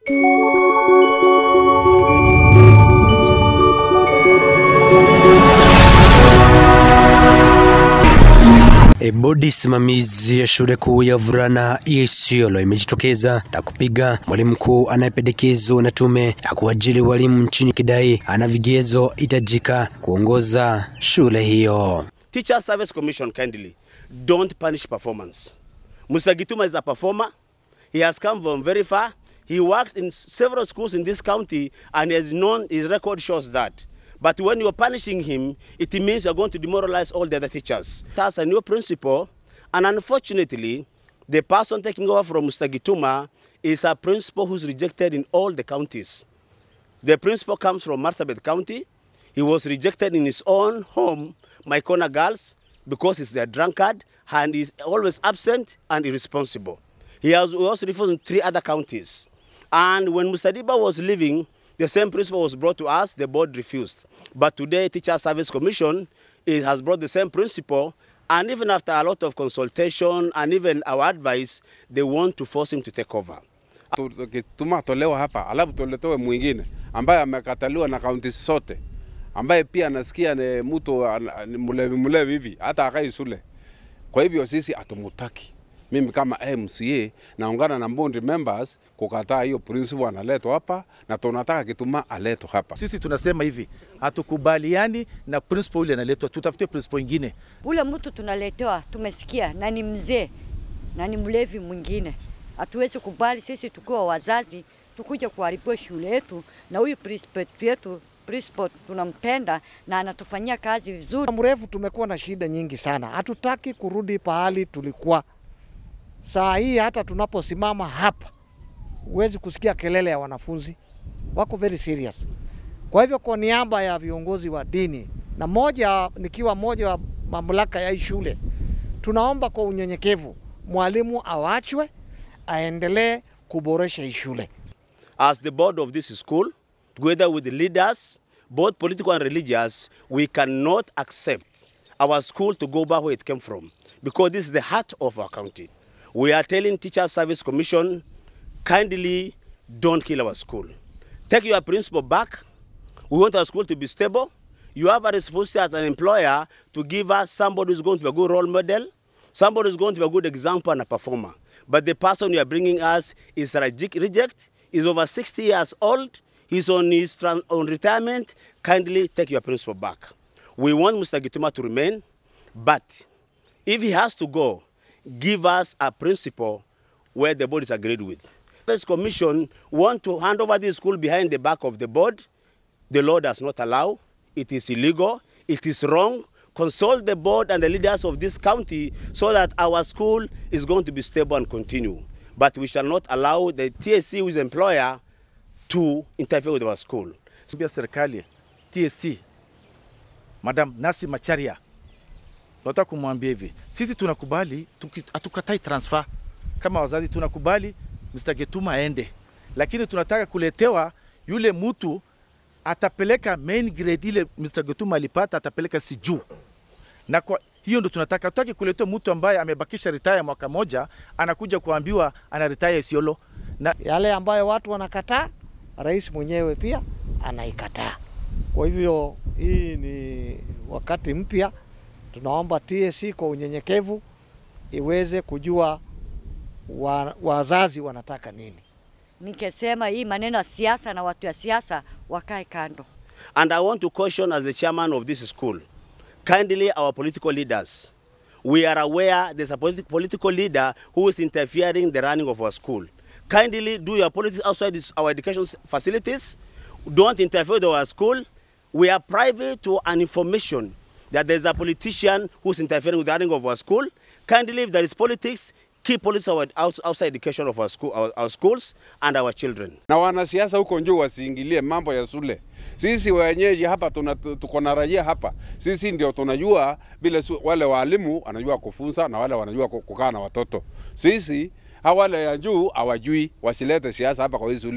E, bodi simamizi ya shule kuu ya wavulana ya Isiolo imejitokeza na kupiga mwalimu mkuu anayependekezwa na tume ya kuajiri walimu nchini kidai ana vigezo hitajika kuongoza shule hiyo. Teacher Service Commission kindly don't punish performance. Mr. Gituma is a performer. He has come from very far. He worked in several schools in this county and he has known his record shows that. But when you're punishing him, it means you're going to demoralize all the other teachers. That's a new principal, and unfortunately, the person taking over from Mr. Gituma is a principal who's rejected in all the counties. The principal comes from Marsabit County. He was rejected in his own home, Mycona Girls, because he's a drunkard and he's always absent and irresponsible. He has also refused in three other counties. And when Mustadiba was leaving, the same principal was brought to us, the board refused. But today, Teacher Service Commission it has brought the same principal, and even after a lot of consultation and even our advice, they want to force him to take over. Tukituma tolewa hapa alafu tuletewe mwingine ambaye amekataliwa na kaunti zote, ambaye pia anasikia ni mtu ana- ni mlevi mlevi hivi, hata akai shule. Kwa hivyo sisi hatumutaki. Mimi kama MCA naungana na board members kukataa hiyo principal analetwa hapa, na tunataka Kituma aletwe hapa. Sisi tunasema hivi, hatukubaliani na principal yule analetwa, tutafute principal ingine. Ule mtu tunaletewa, tumesikia na ni mzee na ni mlevi mwingine. Hatuwezi kubali sisi tukiwa wazazi tukuja kuharibiwa shule yetu, na huyu principal yetu principal tunampenda na anatufanyia kazi vizuri. mrefu tumekuwa na shida nyingi sana, hatutaki kurudi pahali tulikuwa. Saa hii hata tunaposimama hapa, huwezi kusikia kelele ya wanafunzi, wako very serious. Kwa hivyo kwa niaba ya viongozi wa dini na moja, nikiwa moja wa mamlaka ya hii shule, tunaomba kwa unyenyekevu mwalimu awachwe aendelee kuboresha hii shule. As the board of this school, together with the leaders, both political and religious, we cannot accept our school to go back where it came from because this is the heart of our county. We are telling Teacher Service Commission, kindly don't kill our school. Take your principal back. We want our school to be stable. You have a responsibility as an employer to give us somebody who's going to be a good role model, somebody who's going to be a good example and a performer. But the person you are bringing us is a reject, reject is over 60 years old, he's on his tran- on retirement. Kindly take your principal back. We want Mr. Gituma to remain, but if he has to go, give us a principal where the board is agreed with. First Commission want to hand over this school behind the back of the board. The law does not allow. It is illegal. It is wrong. Consult the board and the leaders of this county so that our school is going to be stable and continue. But we shall not allow the TSC, who is employer, to interfere with our school. Pia serikali TSC Madam Nasi Macharia, nataka kumwambia hivi, sisi tunakubali, tuki- hatukatai transfer kama wazazi, tunakubali Mr. Getuma aende, lakini tunataka kuletewa yule mtu atapeleka main grade ile Mr. Getuma alipata, atapeleka si juu na kwa hiyo ndo tunataka, tutaki kuletewa mtu ambaye amebakisha retire mwaka moja, anakuja kuambiwa ana retire Isiolo na Yale ambayo watu wanakataa, rais mwenyewe pia anaikataa. Kwa hivyo hii ni wakati mpya, tunaomba TSC kwa unyenyekevu iweze kujua wa, wazazi wanataka nini. Nikisema hii maneno ya siasa na watu ya siasa wakae kando. And I want to caution as the chairman of this school, kindly our political leaders, we are aware there's a politi- political leader who is interfering the running of our school. Kindly do your politics outside this, our education s- facilities. Don't interfere with our school. We are private to an information that there's a politician who's interfering with the running of our school. Kindly, if there is politics, keep politics our, out, outside education of our, school, our, our schools and our children. na wanasiasa huko juu wasiingilie mambo ya shule. Sisi wenyeji hapa tuna, tuko na raia hapa, sisi ndio tunajua vile su- wale walimu wanajua kufunza na wale wanajua ku- kukaa na watoto. Sisi hawa wale ya juu hawajui, wasilete siasa hapa kwa hii shule.